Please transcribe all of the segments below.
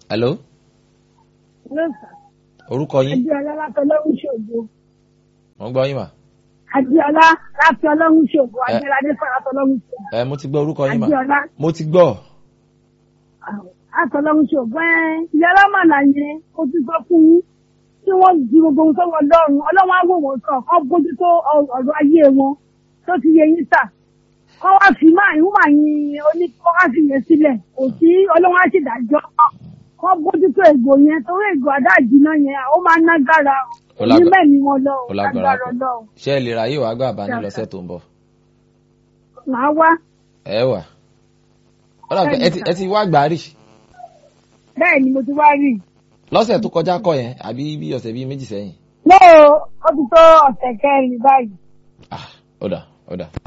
hello lọ́sà orúkọ yín adéọlá láti ọlọ́run ṣògo mo ń gbọ́ yín mà adéọlá láti ọlọ́run ṣògo Ẹ. adéọlá fún láti ọlọ́run ṣògo ẹ mo ti gbọ́ orúkọ yín mà adéọlá mo ti gbọ́ láti ọlọ́run ṣògo ẹ ìyá lámàlà yẹn ó ti sọ fún yín tí wọ́n di gbogbo ohun sọ́wọ́ ọlọ́run ọlọ́run á wò wọ́n sàn kọ́ bójú tó ọ- ọ̀rọ̀ ayé wọn tó ti yẹ yín sà kọ́ wá fi máa yín máa yin oní kọ́ wá fi yẹn sílẹ̀ kò sí ọlọ́run á sì dájọ́ kọ́ bójú tó ègbò yẹn torí ègbò àdáàjìnà yẹn ó máa ń nágbára Ó ní lágbára. mẹ́ni wọn lọ Ó lágbára lágbára pọ̀. ọlọ́run ṣé ẹ lè ráyè wàá gbà bá ní lọ́sẹ̀ tó ń bọ̀ màá wá ẹ wà Ó dà pé ẹ ti- ẹ ti wá gbà rí bẹ́ẹ̀ ni mo ti wá rí i. lọ́sẹ̀ tó kọjá kọ́ yẹn àbí bí ọ̀sẹ̀ bíi méjì sẹ́yìn lóò ó ti tó ọ̀sẹ̀ kẹrin báyìí. ah ó dà ó dà.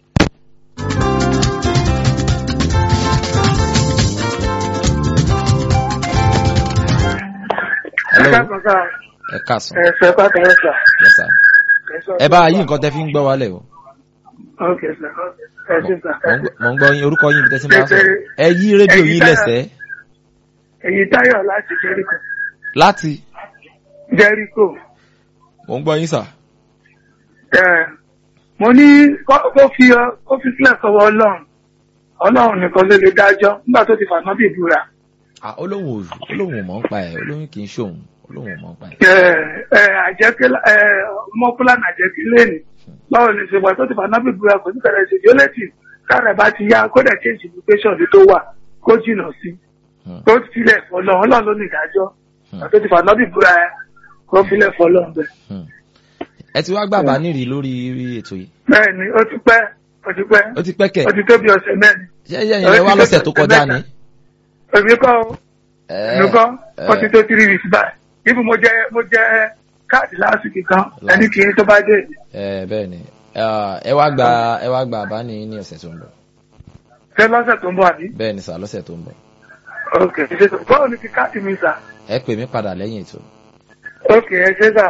hello ẹ káàsán ẹ̀fẹ̀ pàtàkì sà. yes sir ẹ bá yí nǹkan tẹ́ fi ń gbọ́ wálẹ̀ o ok sà ẹ ṣe sà. Mo ń gbọ́- mo ń gbọ́ yín orúkọ yín bí tẹ́sí máa sọ̀rọ̀ ẹ yí rédíò yín lẹ́sẹ̀ èyí táyọ̀ láti jẹ́ríkò. láti jẹ́ríkò. mo ń gbọ́ yín sà ẹ̀ mo ní kó kó fi ọ- kó fi sílẹ̀ sọ́wọ́ ọlọ́run ọlọ́run nìkan ló lè dájọ́ nígbà tó ti fàná bí ìbúra. ah olóhùn ò olóhùn ò mọ̀ ń pa ẹ̀ olóhùn kì í ṣòun olóhùn ò mọ̀ ń pa ẹ̀ ẹ̀ ẹ̀ àjẹkẹ́ ẹ̀ mọ́kúlá nàjẹkí lẹ́nu báwo ni ṣe wà tó ti fàná bí ìbúra kò ní kẹrẹ ṣe yóò lẹ́tì káàrẹ̀ bá ti yá kó dẹ̀ change education bí tó wà kó jìnnà sí Hmm. kó filẹ̀ fọlọ́ ọlọ́run ló ní ìdájọ́ Hmm. àti ti fàná bí ìbúra ẹ̀ kó filẹ̀ fọlọ́ bẹ́ẹ̀. Hmm. ẹ ti wá gbà bá nírì lórí ètò yìí bẹ́ẹ̀ ni ó ti pẹ́ ó ti pẹ́ ó ti pẹ́ kẹ̀ ó ti tó bí ọ̀sẹ̀ mẹ́rin. ṣé ẹ̀yẹ́ yẹn lẹ wá lọ́sẹ̀ tó kọjá ni. èmi kọ́ o Ẹ, èmi kọ́ ẹ, ó ti tó three weeks báyìí ibi mo jẹ mo jẹ káàdì lásìkò kan ẹni kì í tó bá dé. ẹ bẹ́ẹ̀ ni Ah, ẹ wá gba ẹ wá gba àbá ní ní ọ̀sẹ̀ tó ń bọ̀ ṣé lọ́sẹ̀ tó ń bọ̀ àbí. bẹ́ẹ̀ ni sà lọ́sẹ̀ tó ń bọ̀ ok ṣe tó báwo ni ti káàdì mi sà. ẹ pè mí padà lẹ́yìn ètò. ok ẹ ṣe sà.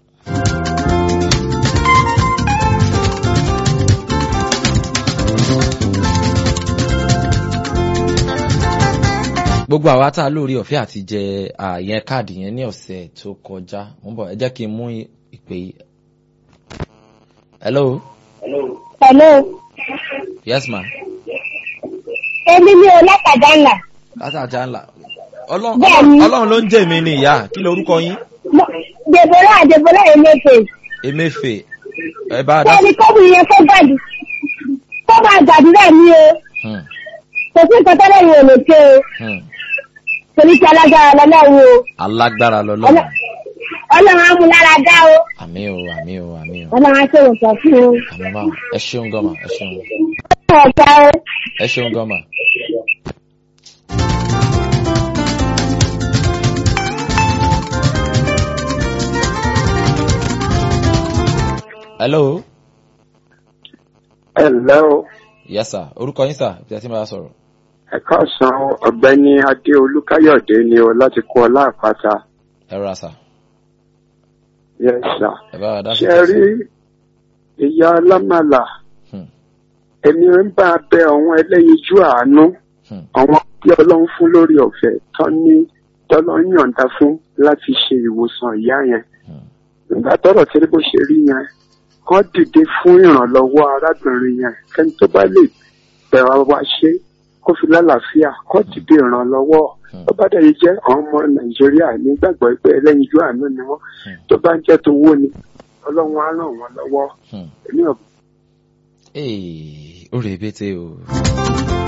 gbogbo àwa tá a lórí ọ̀fẹ́ àti jẹ àyẹn káàdì yẹn ní ọ̀sẹ̀ tó kọjá mo ń bọ̀ ẹ jẹ́ kí n mú ìpè yìí. hello hello yes ma èmi ni ọlọ́kadà ńlá látàjà ńlá Ọlọ́run Bẹ́ẹ̀ni. Ọlọ́run ló ń jẹ́ mi ní ìyá kí lorúkọ yín dèbòrà dèbòrà emefe emefe ẹ bá a dá sẹ́ni kọ́bù yẹn kó gbàdú kó bá gbàdúrà ní o Hmm, kò sí nǹkan tẹ́lẹ̀ yìí ò lè ṣe o hmm. torí ti alágbára lọ́lọ́run o alágbára lọ́lọ́run ọlọ́run á mú lára dá o àmì o àmì o àmì o ọlọ́run á ṣe òǹkà fún o àmì ma ẹ ṣeun gọ́mà ẹ ṣeun ọ̀gá o. ẹ ṣeun gọ́mà. hello ẹ ǹlẹ́ o yes sir orúkọ yín sir bí a ti máa sọ̀rọ̀ ẹ káàsán ọ̀gbẹ́ni adé olúkáyọ̀dé ni o láti kó ọlá àpáta ẹ rọra sir yes sir ẹ bá wa dá sí ṣe rí ìyá alámàlà Hmm. èmi ń bá a bẹ àwọn ẹlẹ́yinjú àánú Hmm. àwọn tí ọlọ́run fún lórí ọ̀fẹ́ tán ní tọ́lọ́run yọ̀ǹda fún láti ṣe ìwòsàn ìyá yẹn Hmm. nígbà tọ́rọ̀ tí bó ṣe rí yẹn kán dìde fún ìrànlọ́wọ́ arábìnrin yẹn kẹ́ni tó bá lè bẹ̀rẹ̀ wá ṣe kó fi lálàáfíà kán dìde ìrànlọ́wọ́ Hmm. tó bá dẹ̀ yìí jẹ́ àwọn ọmọ nàìjíríà nígbàgbọ́ pé ẹlẹ́yinjú àánú ni wọ́n Hmm. tó bá ń jẹ́ tó wó ni ọlọ́run á ràn wọ́n lọ́wọ́ Hmm. èmi ò Ee, ó rèé bété o.